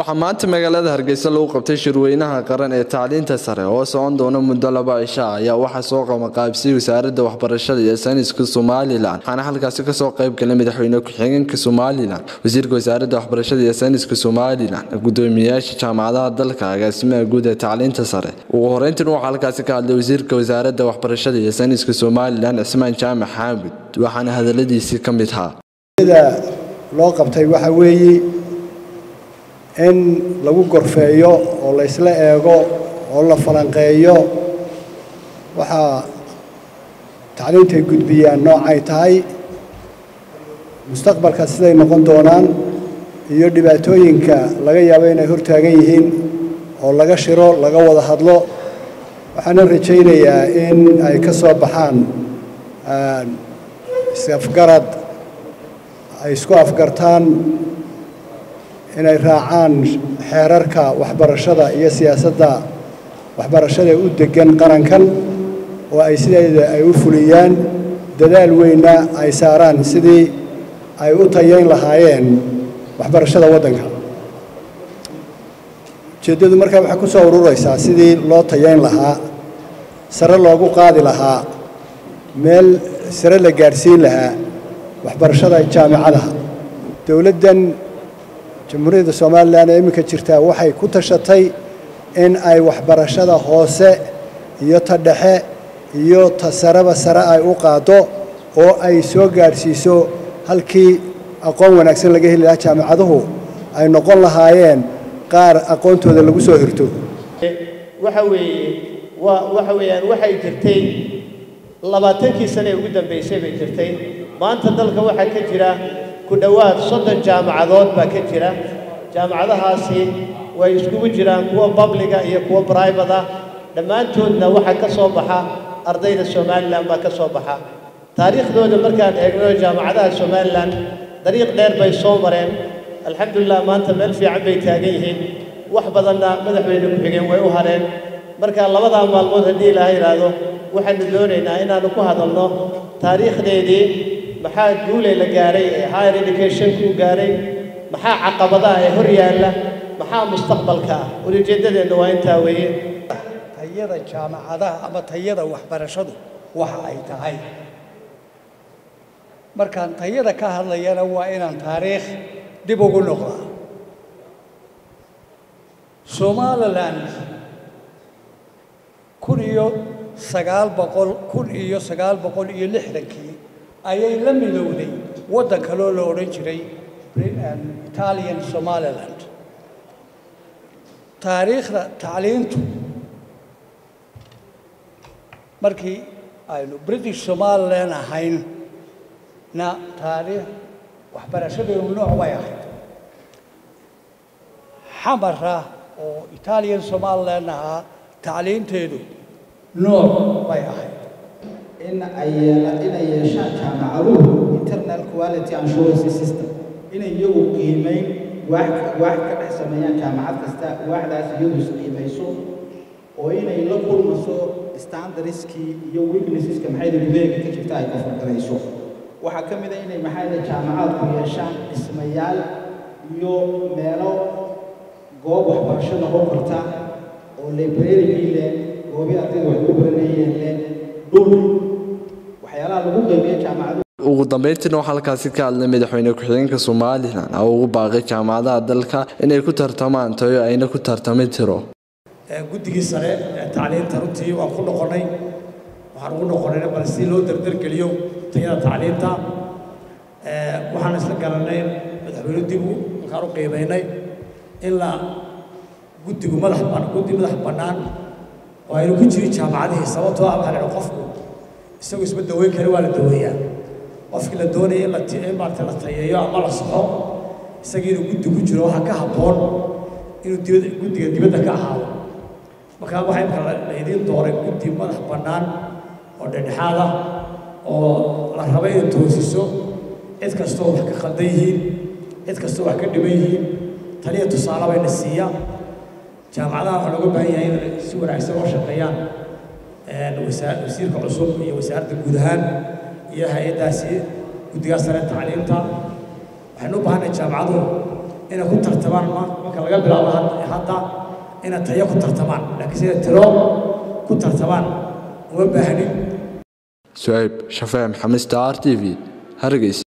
waxaa maanta magaalada hargeysa lagu qabtay shirweynaha qaran ee tacliinta sare oo socon doona muddo laba cisho ah ayaa waxaa soo qamaqaabsiyey wasaaradda waxbarashada iyo sayniska somalilan waxaana halkaasi kasoo qayb galay madaxweyne ku-xigeenka somalilan wasiirka wasaaradda waxbarashada iyo sayniska somalilan gudoomiyayaasha jaamacadaha dalka agaasimaha guud ee tacliinta sare ugu horeyntiin waxaa halkaasi ka hadlay wasiirka wasaaradda waxbarashada iyo sayniska somalilan cismaan jaamac xaamud waxaana hadaladiisii ka mid ahaa loo qabtay waxaa weeye in lagu gorfeeyo oo la ysla eego oo la falanqeeyo waxaa tacliintay gudbiyaan noocay tahay mustaqbalka siday noqon doonaan iyo dhibaatooyinka laga yaabo inay hortaagan yihiin oo laga shiro laga wada hadlo waxaana rajaynayaa in ay ka soo baxaan isafgarad ay isku afgartaan inay raacaan xeerarka waxbarashada iyo siyaasadda waxbarashada u degan qarankan oo ay sideeda ay u fuliyaan dadaal weynna ay saaraan sidii ay u tayayn lahaayeen waxbarashada waddanka ujeeddadu markaa waxay ku soo ururaysaa sidii loo tayayn lahaa sare loogu qaadi lahaa meel sare la gaadhsiin lahaa waxbarashada jaamicadaha dowladdan jamhuuriyadda somalilan ee iminka jirtaa waxay ku tashatay in ay waxbarashada hoose iyo ta dhexe iyo ta sareba sare ay u qaaddo oo ay soo gaadhsiiso halkii aqoon wanaagsan laga heli lahaa jaamicaduhu ay noqon lahaayeen qaar aqoontooda lagu soo hirto waxa weeye waa waxa weeyaan waxay jirtay labaatankii sane ee ugu dambaysay bay jirtay maanta dalka waxaa ka jira ku dhowaad soddon jaamacadood baa ka jira jaamacadahaasi way iskugu jiraan kuwa babliga iyo kuwa bribada dhammaantoodna waxaa ka soo baxa ardayda somalilan baa ka soo baxa taariikhdooda markaan eegno jaamacadaha somalilan dariiq dheer bay soo mareen alxamdulilah maanta meel fiican bay taagan yihiin wax badanna madaxweyne ku-xigeen way u hareen marka labadaa maalmood haddii ilaaha yidhaahdo waxaanu doonaynaa inaannu ku hadalno taariikhdeedii maxaa guule la gaaray ee higher educationku u gaaray maxaa caqabadaha ee hor yaalla maxaa mustaqbalka ah ulijeeddadeenna waa intaa weeye tayada jaamacadaha ama tayada waxbarashadu waxa ay tahay markaan tayada ka hadlayana waa inaan taariikh dib ugu noqdaa somalilan kun iyo sagaal boqol kun iyo sagaal boqol iyo lixdankii ayay la midowday waddan kaloo la odhan jiray italian somaliland taariikhda tacliintu markii aynu british somaliland ahayn na taariikh waxbarashadeenu nooc bay ahayd xamara oo italian somaliland ahaa tacliinteedu nooc bay ahayd in ay inay yeeshaan jaamacaduhu internal quality assurance system inay iyagu qiimeyn waax waax ka dhex sameeyaan jaamacad kasta waaxdaas iyadu isqiimayso oo inay la kulmaso standardskii iyo weaknesseska maxayda gudaheega ka jirta ay kafargarayso waxaa ka mid a inay maxayda jaamacaadku yeeshaan dhismayaal iyo meelo goob waxbarasho noqon karta oo librarygii leh goobii ardayda wax ku baranayeen leh dhul waxyaalaha lagu qiimeeyo jaamacadu ugu dambeyntiina waxaa halkaasi ka hadlay madaxweyne ku-xigeenka somalilan oo ugu baaqay jaamacadaha dalka inay ku tartamaan tayo ayna ku tartami tiro guddigii sare ee tacliinta runtii waan ku noqonnay waxaan ugu noqonnay bal si loo dardargeliyo tayada tacliinta waxaan isla garanay madaxweyne dibu markaan u qiimaynay in la guddigu madax guddi madax bannaan oo aynu ku jirin jaamacadihii sababtoo ah waxaa la qofku isagu isma daweyn kari waa la daweeyaa qofkii la doonaya in la in maarata la tayeeyo ama la saxo isagii inuu guddi ku jiro waxaa ka habboon inuu dibadda guddiga dibadda ka ahaado markaa waxaa imka laydiin dooray guddi madax bannaan oo dhexdhexaad ah oo la raba inay toosiso cid kastoo wax ka khaldan yihiin cid kastoo wax ka dhiban yihiin taliya tusaale bayna siiya jaamacadaha waxaa looga baahan yahay inay si wanaagsan oo shaqeeyaan wasiirka cusub iyo wasaaradda guud ahaan iyo hay-addaasi guddigaa sare tacliinta waxaynu u baahanay jaamacaduhu inay ku tartamaan marka laga bilaabo hadda inay tayo ku tartamaan laakiin sida tiro ku tartamaan uma baahnin sucayb shafee maxamed star t v hargeysa